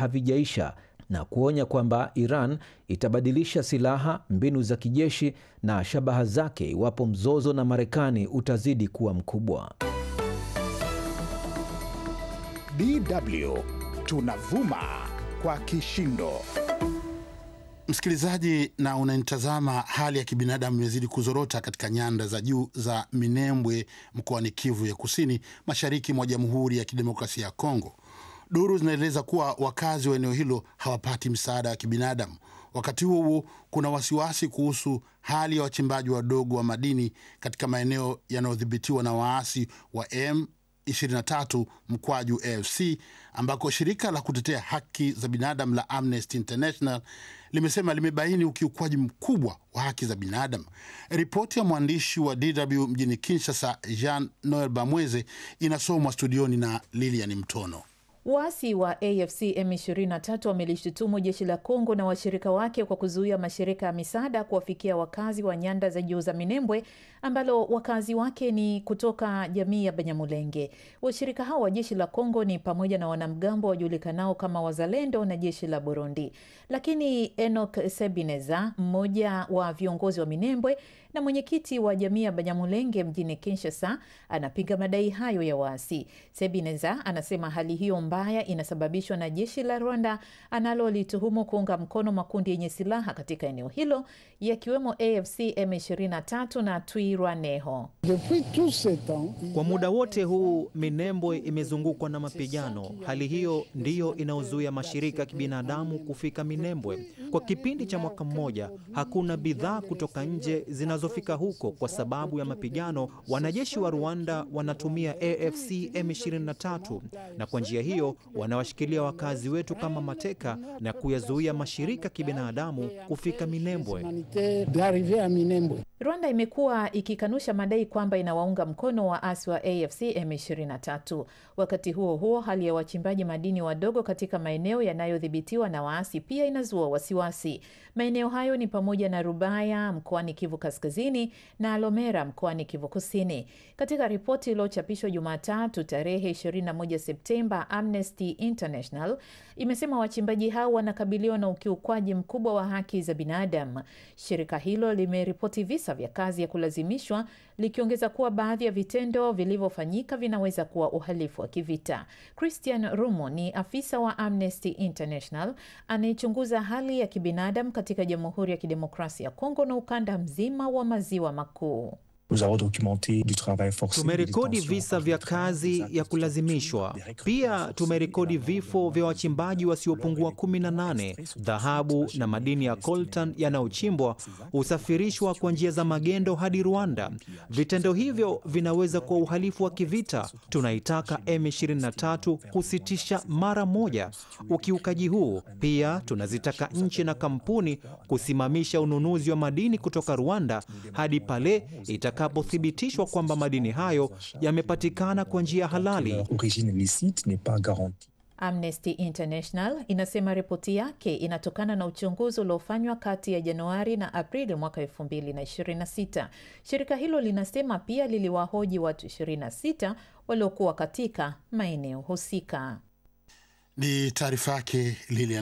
havijaisha na kuonya kwamba Iran itabadilisha silaha, mbinu za kijeshi na shabaha zake iwapo mzozo na Marekani utazidi kuwa mkubwa. DW tunavuma kwa kishindo. Msikilizaji na unanitazama, hali ya kibinadamu imezidi kuzorota katika nyanda za juu za Minembwe mkoani Kivu ya Kusini, mashariki mwa Jamhuri ya Kidemokrasia ya Kongo. Duru zinaeleza kuwa wakazi wa eneo hilo hawapati msaada wa kibinadamu. Wakati huo huo, kuna wasiwasi kuhusu hali ya wachimbaji wadogo wa madini katika maeneo yanayodhibitiwa na waasi wa M 23 mkwaju AFC ambako shirika la kutetea haki za binadamu la Amnesty International limesema limebaini ukiukwaji mkubwa wa haki za binadamu. Ripoti ya mwandishi wa DW mjini Kinshasa, Jean Noel Bamweze, inasomwa studioni na Lilian Mtono. Waasi wa AFC M23 wamelishutumu jeshi la Kongo na washirika wake kwa kuzuia mashirika ya misaada kuwafikia wakazi wa nyanda za juu za Minembwe ambalo wakazi wake ni kutoka jamii ya Banyamulenge. Washirika hao wa jeshi la Kongo ni pamoja na wanamgambo wajulikanao kama Wazalendo na jeshi la Burundi. Lakini Enoch Sebineza, mmoja wa viongozi wa Minembwe na mwenyekiti wa jamii ya Banyamulenge mjini Kinshasa, anapinga madai hayo ya waasi. Sebineza anasema hali hiyo mbaya inasababishwa na jeshi la Rwanda analolituhumu kuunga mkono makundi yenye silaha katika eneo hilo yakiwemo AFC M23 na Twirwaneho. Kwa muda wote huu Minembwe imezungukwa na mapigano. Hali hiyo ndiyo inayozuia mashirika ya kibinadamu kufika Minembwe. Kwa kipindi cha mwaka mmoja, hakuna bidhaa kutoka nje zinazofika huko kwa sababu ya mapigano. Wanajeshi wa Rwanda wanatumia AFC M23 na kwa njia hiyo wanawashikilia wakazi wetu kama mateka na kuyazuia mashirika ya kibinadamu kufika Minembwe. Rwanda imekuwa ikikanusha madai kwamba inawaunga mkono waasi wa AFC M23. Wakati huo huo, hali ya wachimbaji madini wadogo katika maeneo yanayodhibitiwa na waasi pia inazua wasiwasi. Maeneo hayo ni pamoja na Rubaya mkoani Kivu Kaskazini na Lomera mkoani Kivu Kusini. Katika ripoti iliyochapishwa Jumatatu tarehe 21 Septemba, Amnesty International imesema wachimbaji hao wanakabiliwa na ukiukwaji mkubwa wa haki za binadamu. Shirika hilo limeripoti visa vya kazi ya kulazimishwa likiongeza kuwa baadhi ya vitendo vilivyofanyika vinaweza kuwa uhalifu wa kivita. Christian Rumo ni afisa wa Amnesty International anayechunguza hali ya kibinadamu katika Jamhuri ya Kidemokrasia ya Kongo na ukanda mzima wa maziwa makuu. Tumerekodi visa vya kazi ya kulazimishwa. Pia tumerekodi vifo vya wachimbaji wasiopungua 18. Dhahabu na madini ya coltan yanayochimbwa husafirishwa kwa njia za magendo hadi Rwanda. Vitendo hivyo vinaweza kuwa uhalifu wa kivita. Tunaitaka M23 kusitisha mara moja ukiukaji huu. Pia tunazitaka nchi na kampuni kusimamisha ununuzi wa madini kutoka Rwanda hadi pale itakapothibitishwa kwamba madini hayo yamepatikana kwa njia halali. Amnesty International inasema ripoti yake inatokana na uchunguzi uliofanywa kati ya Januari na Aprili mwaka 2026. Shirika hilo linasema pia liliwahoji watu 26 waliokuwa katika maeneo husika. Ni taarifa yake Lilian